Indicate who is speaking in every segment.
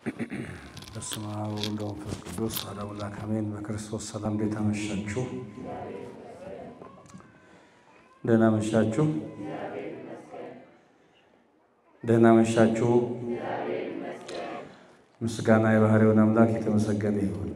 Speaker 1: በስመ አብ ወወልድ ወመንፈስ ቅዱስ አሐዱ አምላክ አሜን። በክርስቶስ ሰላም እንዴት አመሻችሁ? ደህና መሻችሁ? ደህና መሻችሁ? ምስጋና የባህሪውን አምላክ የተመሰገነ ይሁን።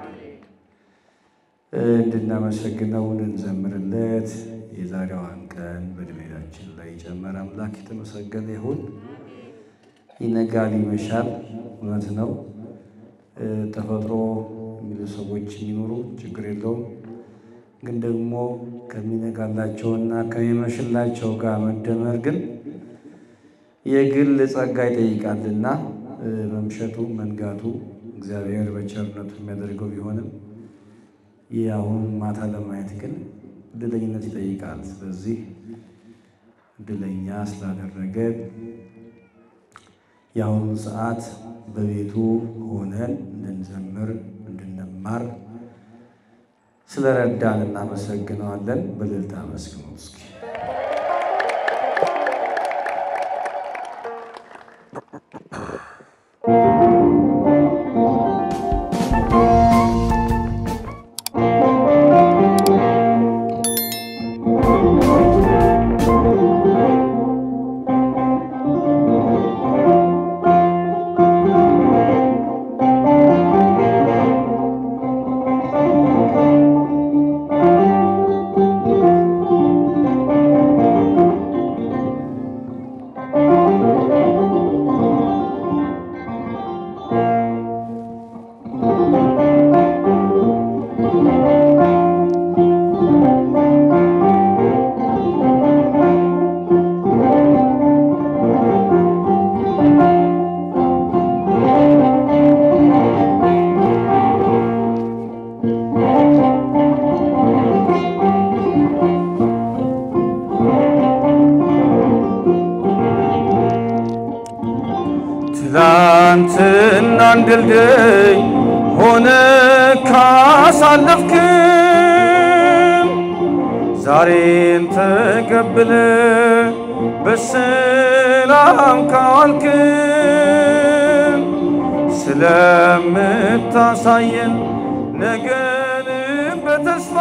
Speaker 1: እንድናመሰግነው እንዘምርለት የዛሬዋን ቀን በዕድሜያችን ላይ የጨመረ አምላክ የተመሰገነ ይሁን። ይነጋል ይመሻል፣ እውነት ነው። ተፈጥሮ የሚሉ ሰዎች የሚኖሩ ችግር የለውም። ግን ደግሞ ከሚነጋላቸውና ከሚመሽላቸው ጋር መደመር ግን የግል ጸጋ ይጠይቃልና መምሸቱ መንጋቱ እግዚአብሔር በቸርነቱ የሚያደርገው ቢሆንም ይህ አሁን ማታ ለማየት ግን እድለኝነት ይጠይቃል። ስለዚህ እድለኛ ስላደረገ የአሁኑ ሰዓት በቤቱ ሆነን እንድንዘምር እንድንማር ስለረዳን እናመሰግነዋለን። በእልልታ አመስግኑት እስኪ።
Speaker 2: ትላንትና ድልድይ ሆነ ካሳለፍክም ዛሬን ተቀብለ በሰላም ካዋልክም ስለምታሳየን ነገን በተስፋ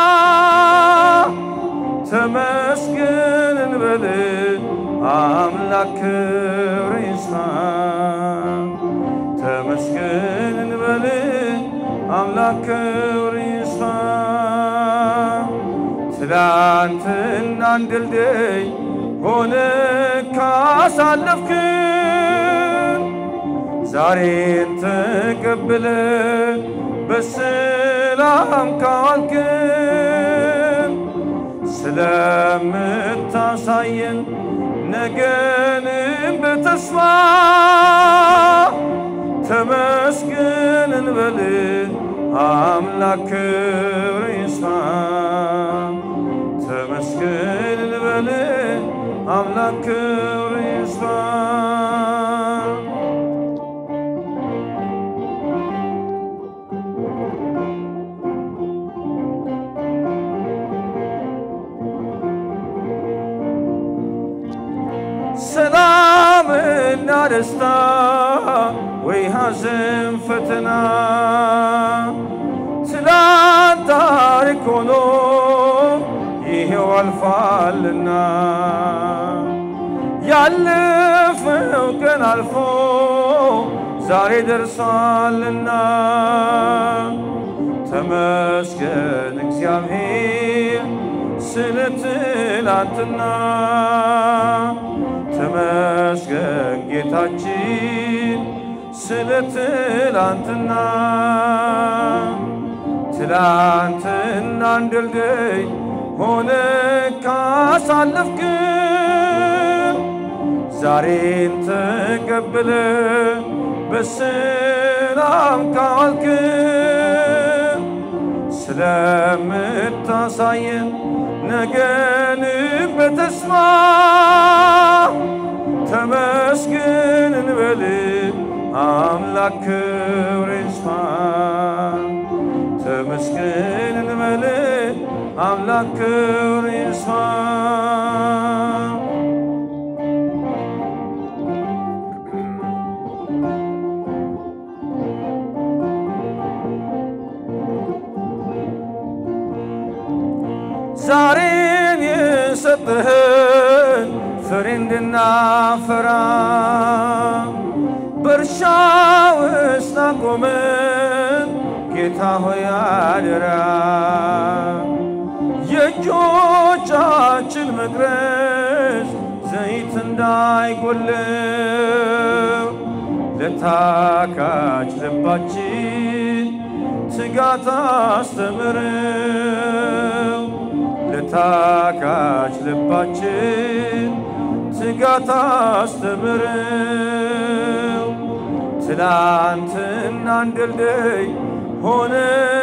Speaker 2: ተመስገን እንበል አምላክ ክብር ይስፋ። ተመስገን እንበል አምላክ ክብር ይስፋ። ትላንትናን ድልድይ ሆነ ካሳለፍክን ዛሬን ተቀብለ በሰላም ካዋልክን ስለምታሳየን ነገንም በተስፋ ተመስገን እንበል አምላክ ክብር ይስፋ። ተመስገን እንበል አምላክ ክብር ይስፋ። ሰላምና ደስታ ወይ ሐዘን ፈተና ትላንት ታሪክ ሆኖ ይሄው አልፏልና ያለፈው ቀን አልፎ ዛሬ ደርሷልና ተመስገን እግዚአብሔር ስለ ትላንትና ተመስገን ጌታችን ስለ ትላንትና ትላንትናን ድልድይ ሆነ ካሳለፍክን ዛሬን ተቀብለ በሰላም ካዋልክን ስለምታሳየን ነገን በተስፋ ተመስገን እንበል አምላክ ክብር ይስፋ። ተመስገን እንበል አምላክ ክብር ይስፋ። ዛሬን የሰጠህን ፍሬ እንድናፈራ በእርሻ ውስጥ አቆመን ጌታ ሆይ አደራ የእጆቻችን መቅረዝ ዘይት እንዳይጎለው ለታካች ልባችን ትጋት አስተምረው ለታካች ልባችን ትጋት አስተምረው ትላንትና እንድልድይ ሆነ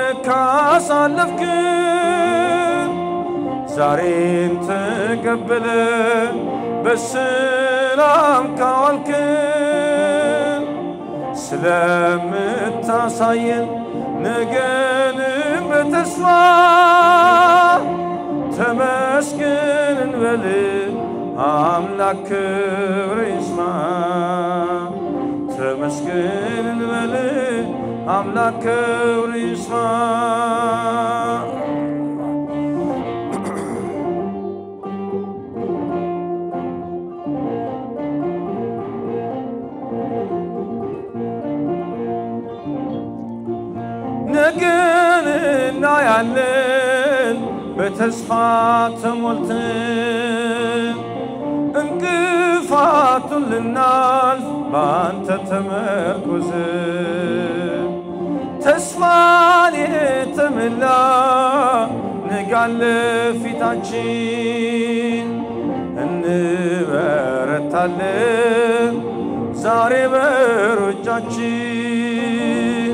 Speaker 2: ካሳለፍክን ዛሬን ተቀበለ በሰላም ካዋልክን ስለምታሳየን ነገንም በተስፋ ተመስገን እንበል አምላክ ክብር ይስማ ተመስገን እንበል አምላክ ክብር ይስማ ነገን እናያለን በተስፋ ተሞልተን እንቅፋቱን ልናልፍ በአንተ ተመርኩዘን ተስፋን የተመላ ነጋለ ፊታችን እንበረታለን ዛሬ በሮጫችን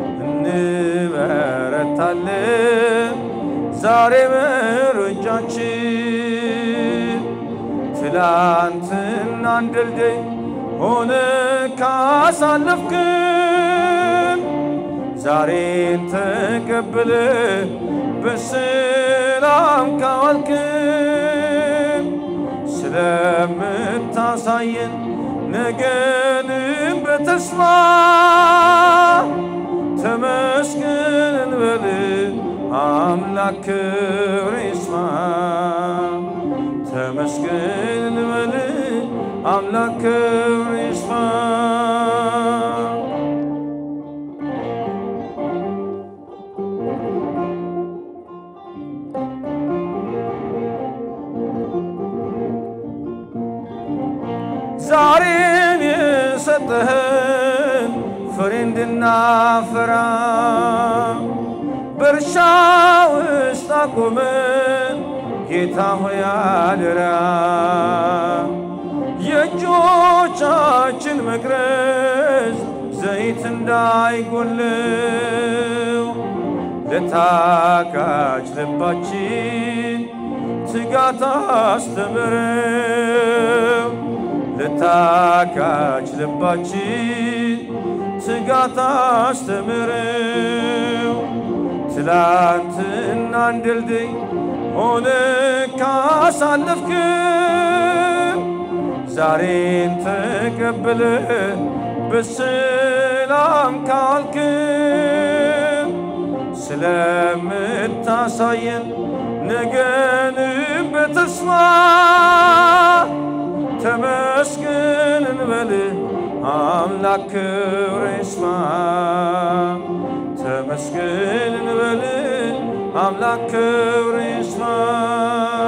Speaker 2: እንበረታለን ዛሬ በሮጫችን ትላንትና እንድልድይ ሆነ ካሳለፍክን ዛሬን ተቀብለ በሰላም ካዋልክን ስለምታሳየን ነገንም በተስፋ ተመስገን እንበል አምላክ ክብር ይስማ ተመስገን እንበል አምላክ ክብር ይስማ ዛሬን የሰጠህን ፍሬ እንድናፈራ በእርሻ ውስጥ አቆመን ጌታ ሆይ አደራ የእጆቻችን መቅረዝ ዘይት እንዳይጎለው ለታካች ልባችን ትጋት አስተምረው ለታካች ልባችን ትጋት አስተምረው ትላንትና እንድልድይ ሆነ ካሳለፍክን ዛሬን ተቀብለ በሰላም ካልክን ስለምታሳየን ነገንም በተስፋ ተመስገን እንበል አምላክ ክብር ይስማ ተመስገን እንበል አምላክ ክብር ይስማ